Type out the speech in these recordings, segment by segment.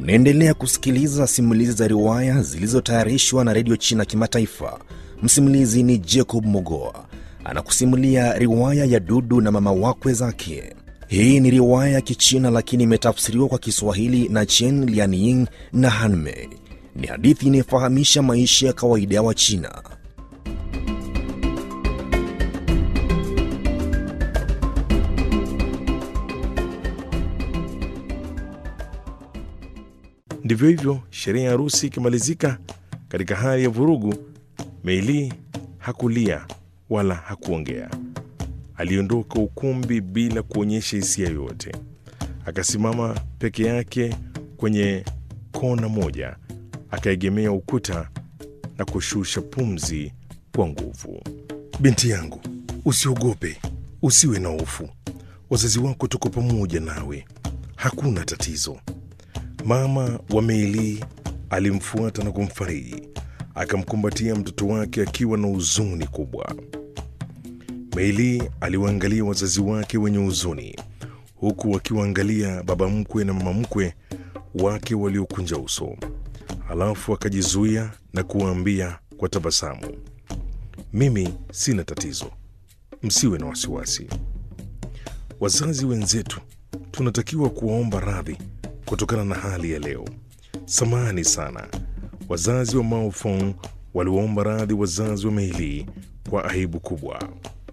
Mnaendelea kusikiliza simulizi za riwaya zilizotayarishwa na redio China Kimataifa. Msimulizi ni Jacob Mogoa anakusimulia riwaya ya Dudu na mama wakwe zake. Hii ni riwaya ya Kichina lakini imetafsiriwa kwa Kiswahili na Chen Lianying na Hanmei. Ni hadithi inayofahamisha maisha ya kawaida ya Wachina. Ndivyo hivyo, sherehe ya harusi ikimalizika katika hali ya vurugu, Meili hakulia wala hakuongea. Aliondoka ukumbi bila kuonyesha hisia yoyote. Akasimama peke yake kwenye kona moja, akaegemea ukuta na kushusha pumzi kwa nguvu. Binti yangu, usiogope, usiwe na hofu. Wazazi wako tuko pamoja nawe, hakuna tatizo. Mama wa Meili alimfuata na kumfariji, akamkumbatia mtoto wake akiwa na huzuni kubwa. Meili aliwaangalia wazazi wake wenye huzuni, huku wakiwaangalia baba mkwe na mama mkwe wake waliokunja uso. Halafu akajizuia na kuwaambia kwa tabasamu, mimi sina tatizo, msiwe na wasiwasi. Wazazi wenzetu tunatakiwa kuwaomba radhi kutokana na hali ya leo. Samahani sana. Wazazi wa Mao Fong waliwaomba radhi wazazi wa Meili kwa aibu kubwa.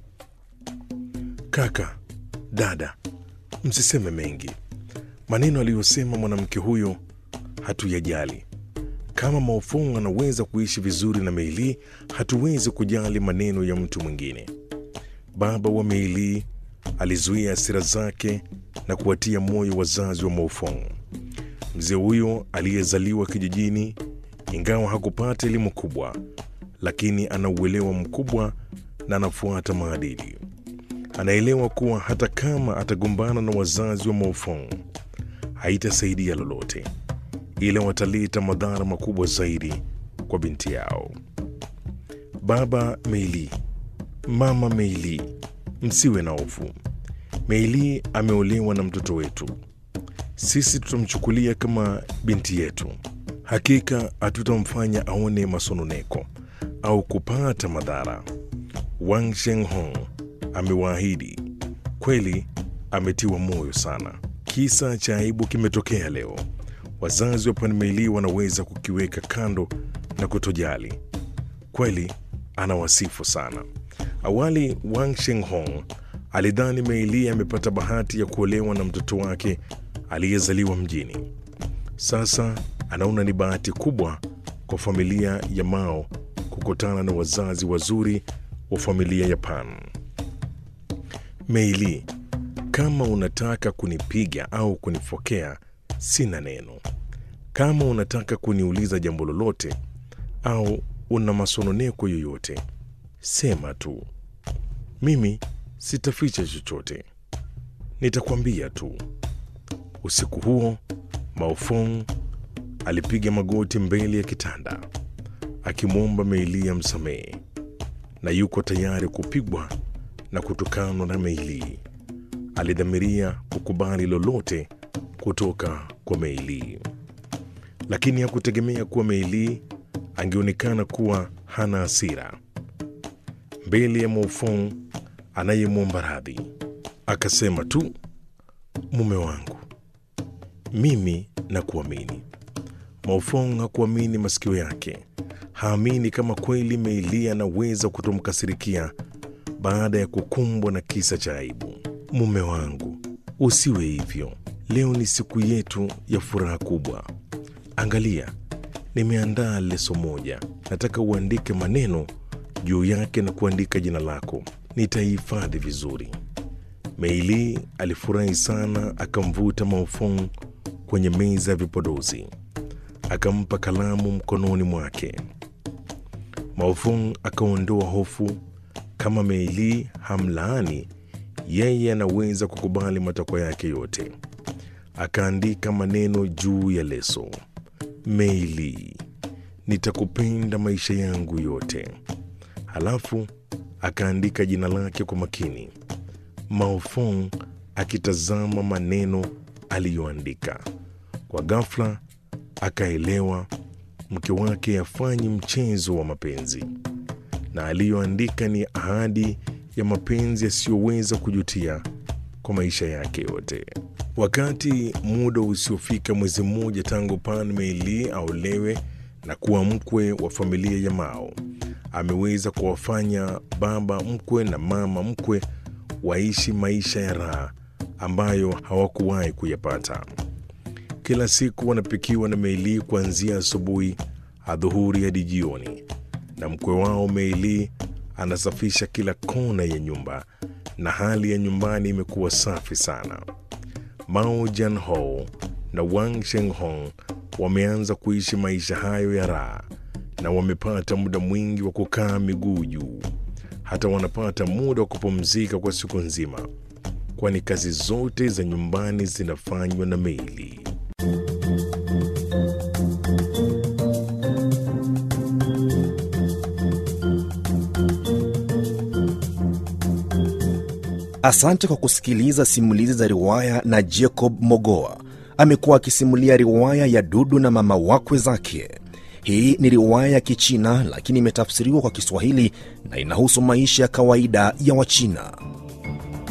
Kaka, dada, msiseme mengi. Maneno aliyosema mwanamke huyo hatuyajali. Kama Mao Fong anaweza kuishi vizuri na Meili, hatuwezi kujali maneno ya mtu mwingine. Baba wa Meili alizuia hasira zake na kuwatia moyo wazazi wa Mao Fong. Mzee huyo aliyezaliwa kijijini, ingawa hakupata elimu kubwa, lakini ana uelewa mkubwa na anafuata maadili. Anaelewa kuwa hata kama atagombana na wazazi wa Mao Fong haitasaidia lolote, ila wataleta madhara makubwa zaidi kwa binti yao. Baba Meili, mama Meili, msiwe na hofu. Meili ameolewa na mtoto wetu sisi tutamchukulia kama binti yetu. Hakika hatutamfanya aone masononeko au kupata madhara. Wang Shenghong amewaahidi. Kweli ametiwa moyo sana. Kisa cha aibu kimetokea leo. Wazazi wa Pan Meili wanaweza kukiweka kando na kutojali. Kweli anawasifu sana. Awali Wang Shenghong alidhani Meili amepata bahati ya kuolewa na mtoto wake aliyezaliwa mjini. Sasa anaona ni bahati kubwa kwa familia ya Mao kukutana na wazazi wazuri wa familia ya Pan. Meili, kama unataka kunipiga au kunifokea, sina neno. Kama unataka kuniuliza jambo lolote au una masononeko yoyote, sema tu. Mimi sitaficha chochote, nitakwambia tu. Usiku huo Mao Fong alipiga magoti mbele ya kitanda akimwomba Meili amsamehe, na yuko tayari kupigwa na kutukanwa na Meili. Alidhamiria kukubali lolote kutoka kwa Meili, lakini hakutegemea kuwa Meili angeonekana kuwa hana hasira mbele ya Mao Fong anayemwomba radhi. Akasema tu, mume wangu mimi na kuamini. Maofong hakuamini masikio yake, haamini kama kweli Meili anaweza kutomkasirikia baada ya kukumbwa na kisa cha aibu. Mume wangu, usiwe hivyo. Leo ni siku yetu ya furaha kubwa. Angalia, nimeandaa leso moja, nataka uandike maneno juu yake na kuandika jina lako. Nitaihifadhi vizuri. Meili alifurahi sana, akamvuta Maofong kwenye meza ya vipodozi, akampa kalamu mkononi mwake. Maofong akaondoa hofu. Kama Meili hamlaani, yeye anaweza kukubali matakwa yake yote. Akaandika maneno juu ya leso: Meili, nitakupenda maisha yangu yote. Halafu akaandika jina lake kwa makini. Maofong akitazama maneno aliyoandika. Kwa ghafla akaelewa mke wake hafanyi mchezo wa mapenzi na aliyoandika ni ahadi ya mapenzi yasiyoweza kujutia kwa maisha yake yote. Wakati muda usiofika mwezi mmoja tangu Pan Meili aolewe na kuwa mkwe wa familia ya Mao, ameweza kuwafanya baba mkwe na mama mkwe waishi maisha ya raha ambayo hawakuwahi kuyapata. Kila siku wanapikiwa na Meili kuanzia asubuhi, adhuhuri hadi jioni, na mkwe wao Meili anasafisha kila kona ya nyumba na hali ya nyumbani imekuwa safi sana. Mao Jianho na Wang Shenghong wameanza kuishi maisha hayo ya raha na wamepata muda mwingi wa kukaa miguu juu. Hata wanapata muda wa kupumzika kwa siku nzima, kwani kazi zote za nyumbani zinafanywa na Meili. Asante kwa kusikiliza simulizi za riwaya na Jacob Mogoa. Amekuwa akisimulia riwaya ya Dudu na mama wakwe zake. Hii ni riwaya ya Kichina lakini imetafsiriwa kwa Kiswahili na inahusu maisha ya kawaida ya Wachina.